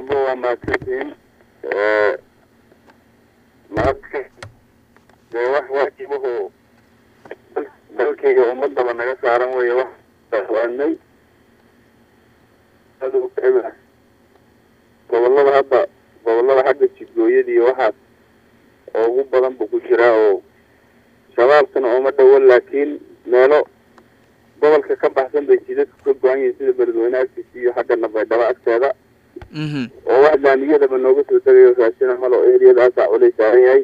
abo waa mahadsantihiin maadka dee wax waajibahu dalkayga ummadaba naga saaran weeye wax waanay gobolada hadda gobolada xagga jidgooyada iyo waxaas oo ugu badan buu ku jiraa oo shabaabkana ooma dhowo laakiin meelo gobolka ka baxsan bay jidadku ka go-an yihiin sida beledweyne agtiisa iyo xagga nabaydhabo agteeda oo wax laamiyadaba nooga soo tegayo raashina malo eriyadaasaa culay saaran yahay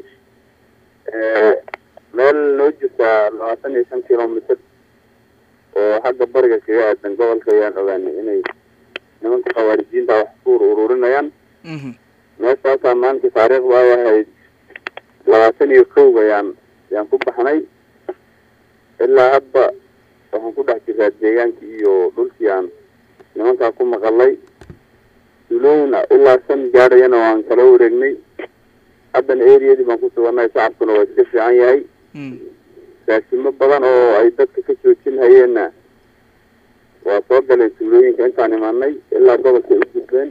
meel noo jirtaa labaatan iyo shan kilomitr oo xagga bariga kaga aadan gobolka ayaan ogaanay inay nimanka khawaarijiinta wax ku ururinayaan meeshaasaa maanta taariikhda ay ahayd labaatan iyo kow ayaan ayaan ku baxnay ilaa hadda waxaan ku dhex jiraa deegaankii iyo dhulkii aan nimankaa ku maqalay dulooyin ilaa shan gaadhayana waan kala wareegnay haddana eriyadii baan ku sugannahay shacabkuna waa iska fiican yahay raashimo badan oo ay dadka ka joojin hayeenna waa soo galeen tuulooyinka intaan imaanay ilaa gobolkay u gudbeen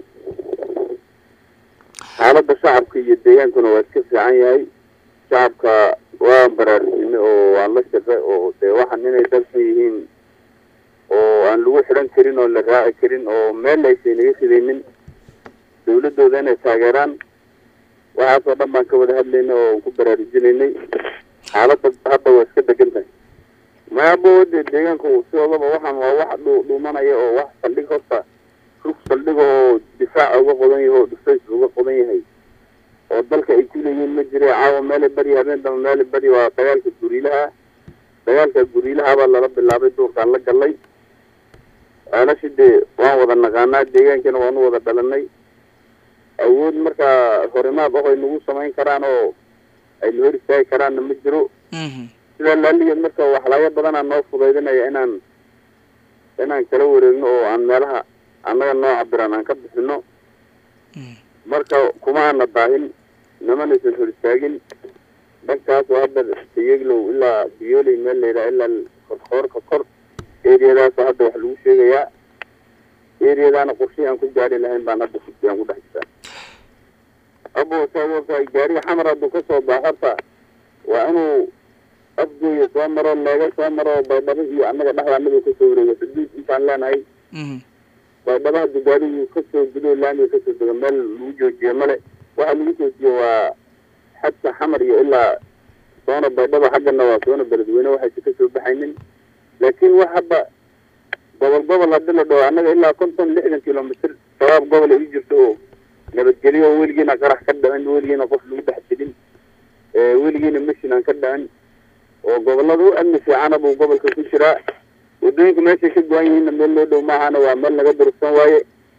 xaaladda shacabka iyo deegaankuna waa iska fiican yahay shacabka waan baraarujinay oo waan la shaqay oo dee waxan inay dalsan yihiin oo aan lagu xidhan karin oo la raaci karin oo meel aysan naga fidaynin dawladooda inay taageeraan waxaasoo dhan baan ka wada hadlaynay oo ku baraarujinaynay xaaladda hadda waa iska degan tahay maabo de deegaanka sidoodaba waxaan waa wax dhu dhuumanaya oo wax saldhig horta rug saldhig oo difaaca uga qodan yahay oo dhufays uga qodan yahay oo dalka ay ku leeyihiin ma jira caawa meelay bari habeen damba meelay bari waa dagaalka guriilaha dagaalka guriilahabaa lala bilaabay duurkaan la galay ceelashi dee waan wada naqaanaa deegaankana waanu wada dhalanay awood markaa horimaad oh ay nagu samayn karaan oo ay na hor istaagi karaanna ma jiro sidaa laaligeed marka waxlaayo badanaa noo fudaydinaya inaan inaan kala wareegno oo aan meelaha annaga noo cabiran aan ka bixino marka kuma ana daahin nimanaysan hor istaagin dhankaas oo hadda tayeglow ilaa biyooley meel layidhaha ilaa korkoorka kor eriyadaasoo hadda wax lagu sheegayaa eriyadaana qorshihii aan ku gaari lahayn baan hadda aan ku dhex jiraa abo saay gaariga xamar hadduu kasoo baax horta waa inuu afgooya soo maro leega soo maro baydhabo iyo annaga dhexda annaga kasoo wareego xuduud intaan leenahay baydhabo haddu gaarigu kasoo gudo laamiga kasoo dego meel lagu joojiyo male waxa lagu joojiyo waa xadka xamar iyo ilaa soona baydhabo xaggana waa soona beledweyne waxaysa kasoo baxaynin laakiin wax hadda gobol gobol hadii la dhaho annaga ilaa konton lixdan kilomitr shabaab gobol ay u jirto oo nabadgelyo oo weligiina qarax ka dhicin weligiina qof lagu dhex jirin weligiina mashin aan ka dhicin oo gobolada u amni fiicana buu gobolka ku jiraa wadooyinka meeshay ka go-an yihiinna meel loo dhow maahana waa meel naga durugsan waaye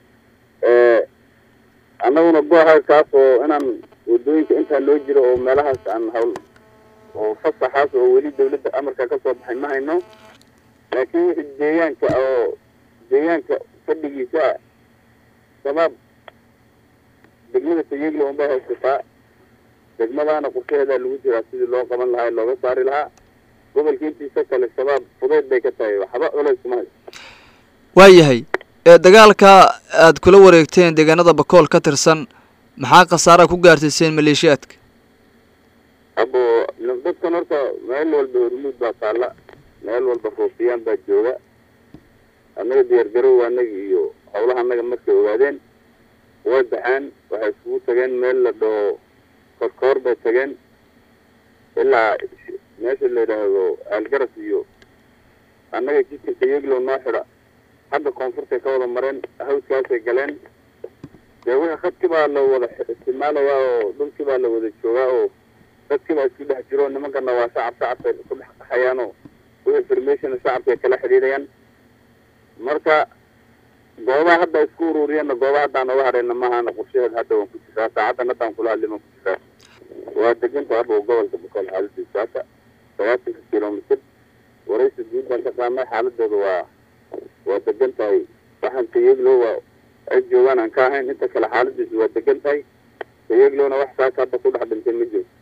annaguna go-aha kaas oo inaan wadooyinka intaa loo jiro oo meelahaas aan hawl oo fasaxaas oo weli dawladda amarka kasoo baxay ma hayno laakiin wixii deegaanka oo deegaanka fadhigiisa shabaab degmada tayegla unbay haysataa degmadaana qorshaheedaa lagu jiraa sidii loo qaban lahaa looga saari lahaa gobolka intiisa kale shabaab fudeyd bay ka tahay waxba culays kuma hayso waayahay dagaalka aad kula wareegteen deegaanada bakool ka tirsan maxaa khasaara ku gaarsiiseen maleeshiyaadka abo dadkan horta meel walba hormuud baa taalla meel walba foofiyaan baa jooga annaga diyaargarow annaga iyo howlaha annaga markay ogaadeen way baxeen waxay iskugu tageen meel la dhaho korkoor bay tageen ilaa meesha la yidhaahdo aalgaras iyo annaga jidka tayeglow noo xidha hadda koonfurtay ka wada mareen hawskaasay galeen dee wixii khadkii baa la wada isticmaalayaa oo dhulkii baa la wada joogaa oo dadkii baa isku dhex jiro nimankana waa shacab shacabkay isku dhex qaxayaan oo wixii information shacabkay kala xidhiidhayaan marka goobaha hadda isku ururiyeenna goobaha haddaan oga hadhayna maahana qorshaheed hadda waan ku jiraa saacaddan haddaan kula hadlay waan ku jiraa waa deganta hadda gobolka bakool xaaladiisa haka sagaasanka kilomitr waraysi guud baan ka qaadnay xaaladooda waa waa degan tahay waxaan tayeglo waa ay joogaan aan ka ahayn inta kale xaaladiisu waa degan tahay tayeglona wax saaka hadda ku dhex dhintay ma jiro